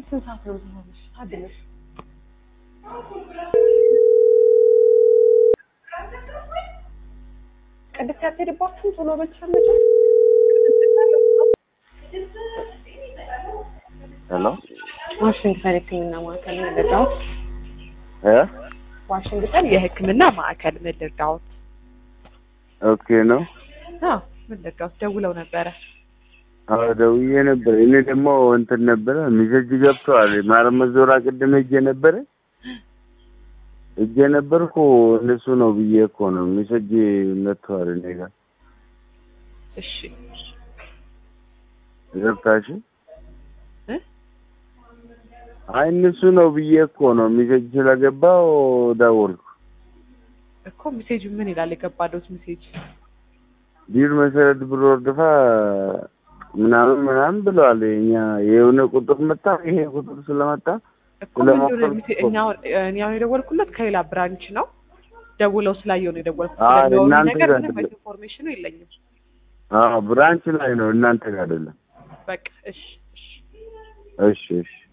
ስንት ሰዓት ነው ዝሆንሽ? ታድለሽ ቅድስት ያትሄድባችሁም ቶሎ በልቻለች። ሄሎ ዋሽንግተን የሕክምና ማዕከል ምድርዳዎት እ ዋሽንግተን የሕክምና ማዕከል ምድርዳዎት ኦኬ ነው። አዎ ምድርዳዎት ደውለው ነበረ። አዎ ደውዬ ነበር። እኔ ደግሞ እንትን ነበረ ሚሴጅ ገብተዋል። ማረመት ዞራ ቅድም ሄጄ ነበረ ሄጄ ነበርኩ እነሱ ነው ብዬ እኮ ነው ሚሴጅ መጥተዋል እኔ ጋር እሺ ገብታሽ እ አይ እነሱ ነው ብዬ እኮ ነው ሚሴጅ ስለገባው ደወልኩ። እኮ ሜሴጁ ምን ይላል? የገባዶት ሜሴጅ ዲር መሰረት ብሎ ወርድፋ ምናምን ምናምን ብለዋል። እኛ የሆነ ቁጥር መጣ። ይሄ ቁጥር ስለመጣ እኮ ምን እንደሆነ ስለሞከርኩ ሜሴ- እኮ። እኛ አሁን- እኔ አሁን የደወልኩለት ከሌላ ብራንች ነው። ደውለው ስላየው ነው የደወልኩት። አይ ስለሚያወሩኝ እናንተ ነገር ጋር ምንም አይደለም። ኢንፎርሜሽኑ የለኝም። አዎ ብራንች ላይ ነው እናንተ ጋር አይደለም። በቃ እሺ እሺ እሺ እሺ